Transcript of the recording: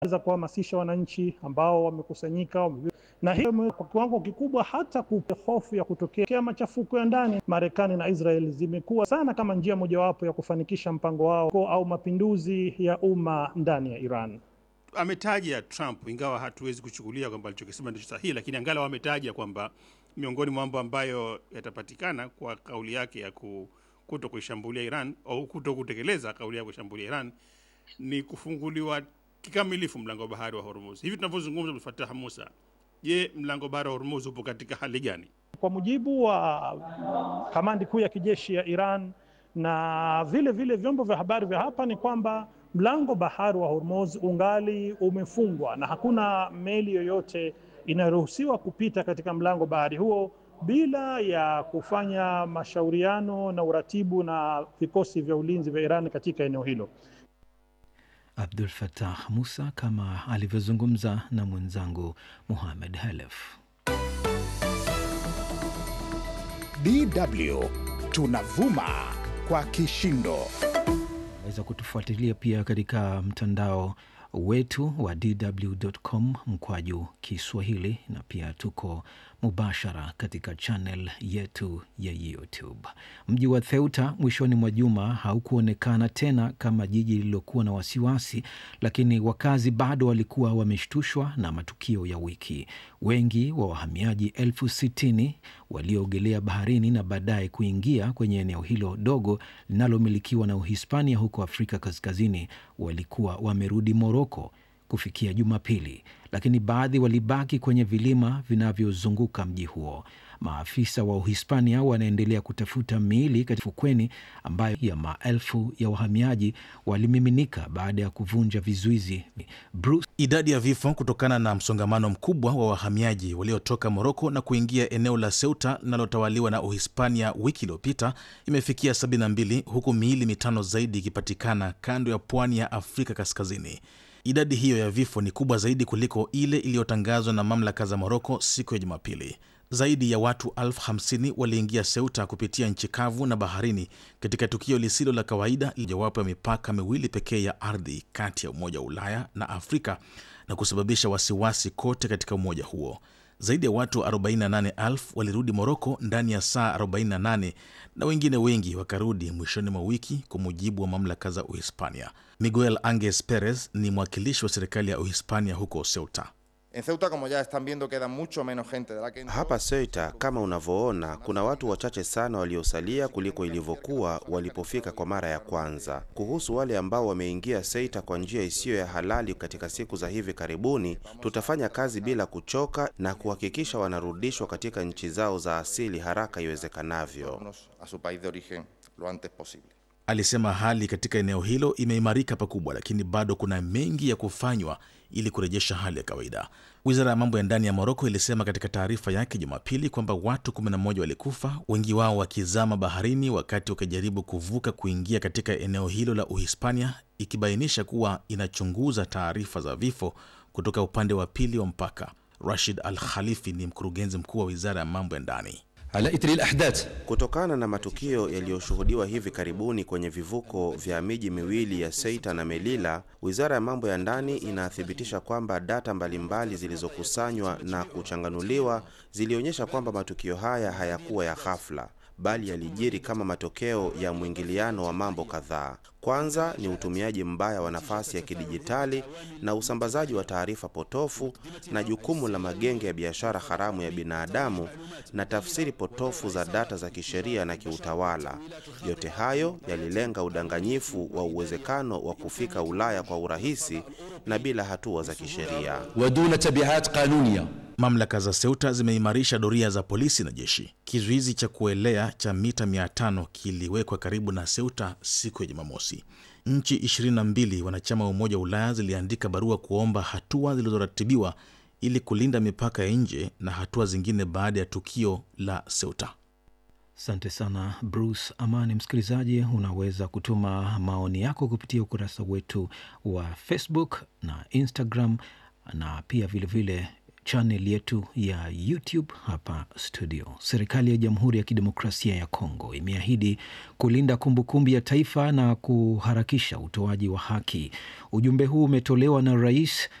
za kuhamasisha wananchi ambao wamekusanyika wame... na hiyo kwa kiwango kikubwa hata kupe hofu ya kutokea machafuko ya ndani. Marekani na Israel zimekuwa sana kama njia mojawapo ya kufanikisha mpango wao au mapinduzi ya umma ndani ya Iran. Ametaja Trump, ingawa hatuwezi kuchukulia kwamba alichokisema ndicho sahihi, lakini angalau ametaja kwamba miongoni mwa mambo ambayo yatapatikana kwa kauli yake ya kuto kuishambulia Iran au kuto kutekeleza kauli ya kuishambulia Iran ni kufunguliwa kikamilifu mlango wa bahari wa Hormuz. Hivi tunavyozungumza, Abdul Fattah Musa, je, mlango wa bahari wa Hormuz upo katika hali gani? Kwa mujibu wa kamandi kuu ya kijeshi ya Iran na vile vile vyombo vya habari vya hapa ni kwamba mlango bahari wa Hormuz ungali umefungwa na hakuna meli yoyote inayoruhusiwa kupita katika mlango bahari huo bila ya kufanya mashauriano na uratibu na vikosi vya ulinzi vya Iran katika eneo hilo. Abdul Fattah Musa kama alivyozungumza na mwenzangu Muhamed Halef. DW tunavuma kwa kishindo. Unaweza kutufuatilia pia katika mtandao wetu wa dw.com mkwaju Kiswahili, na pia tuko mubashara katika channel yetu ya YouTube. Mji wa Theuta mwishoni mwa juma haukuonekana tena kama jiji lililokuwa na wasiwasi, lakini wakazi bado walikuwa wameshtushwa na matukio ya wiki. Wengi wa wahamiaji elfu sitini walioogelea baharini na baadaye kuingia kwenye eneo hilo dogo linalomilikiwa na Uhispania huko Afrika Kaskazini walikuwa wamerudi Moroko kufikia Jumapili, lakini baadhi walibaki kwenye vilima vinavyozunguka mji huo. Maafisa wa Uhispania wanaendelea kutafuta miili katika fukweni ambayo ya maelfu ya wahamiaji walimiminika baada ya kuvunja vizuizi. Bruce... idadi ya vifo kutokana na msongamano mkubwa wa wahamiaji waliotoka Moroko na kuingia eneo la Ceuta linalotawaliwa na Uhispania wiki iliyopita imefikia 72 huku miili mitano zaidi ikipatikana kando ya pwani ya Afrika Kaskazini. Idadi hiyo ya vifo ni kubwa zaidi kuliko ile iliyotangazwa na mamlaka za Moroko siku ya Jumapili. Zaidi ya watu elfu hamsini waliingia Ceuta kupitia nchi kavu na baharini katika tukio lisilo la kawaida, mojawapo ya mipaka miwili pekee ya ardhi kati ya Umoja wa Ulaya na Afrika na kusababisha wasiwasi kote katika umoja huo. Zaidi ya watu 48,000 walirudi Moroko ndani ya saa 48 na wengine wengi wakarudi mwishoni mwa wiki, kwa mujibu wa mamlaka za Uhispania. Miguel Anges Perez ni mwakilishi wa serikali ya Uhispania huko Ceuta. En Ceuta como ya están viendo queda mucho menos gente de la que Hapa Ceuta kama unavyoona, kuna watu wachache sana waliosalia kuliko ilivyokuwa walipofika kwa mara ya kwanza. Kuhusu wale ambao wameingia Ceuta kwa njia isiyo ya halali katika siku za hivi karibuni, tutafanya kazi bila kuchoka na kuhakikisha wanarudishwa katika nchi zao za asili haraka iwezekanavyo. a su país de origen lo antes posible. Alisema hali katika eneo hilo imeimarika pakubwa, lakini bado kuna mengi ya kufanywa ili kurejesha hali ya kawaida. Wizara ya mambo ya ndani ya Moroko ilisema katika taarifa yake Jumapili kwamba watu 11 walikufa, wengi wao wakizama baharini wakati wakijaribu kuvuka kuingia katika eneo hilo la Uhispania, ikibainisha kuwa inachunguza taarifa za vifo kutoka upande wa pili wa mpaka. Rashid Al Khalifi ni mkurugenzi mkuu wa wizara ya mambo ya ndani. على إثر الأحداث Kutokana na matukio yaliyoshuhudiwa hivi karibuni kwenye vivuko vya miji miwili ya Ceuta na Melilla, wizara ya mambo ya ndani inathibitisha kwamba data mbalimbali zilizokusanywa na kuchanganuliwa zilionyesha kwamba matukio haya hayakuwa ya ghafla bali yalijiri kama matokeo ya mwingiliano wa mambo kadhaa. Kwanza ni utumiaji mbaya wa nafasi ya kidijitali na usambazaji wa taarifa potofu na jukumu la magenge ya biashara haramu ya binadamu na tafsiri potofu za data za kisheria na kiutawala. Yote hayo yalilenga udanganyifu wa uwezekano wa kufika Ulaya kwa urahisi na bila hatua za kisheria. ودون تبعات قانونية Mamlaka za Ceuta zimeimarisha doria za polisi na jeshi. Kizuizi cha kuelea cha mita 500 kiliwekwa karibu na Ceuta siku ya Jumamosi. Nchi 22 wanachama wa Umoja wa Ulaya ziliandika barua kuomba hatua zilizoratibiwa ili kulinda mipaka ya nje na hatua zingine baada ya tukio la Ceuta. Asante sana Bruce Amani. Msikilizaji, unaweza kutuma maoni yako kupitia ukurasa wetu wa Facebook na Instagram na pia vilevile vile chanel yetu ya YouTube hapa studio. Serikali ya Jamhuri ya Kidemokrasia ya Kongo imeahidi kulinda kumbukumbu ya taifa na kuharakisha utoaji wa haki. Ujumbe huu umetolewa na Rais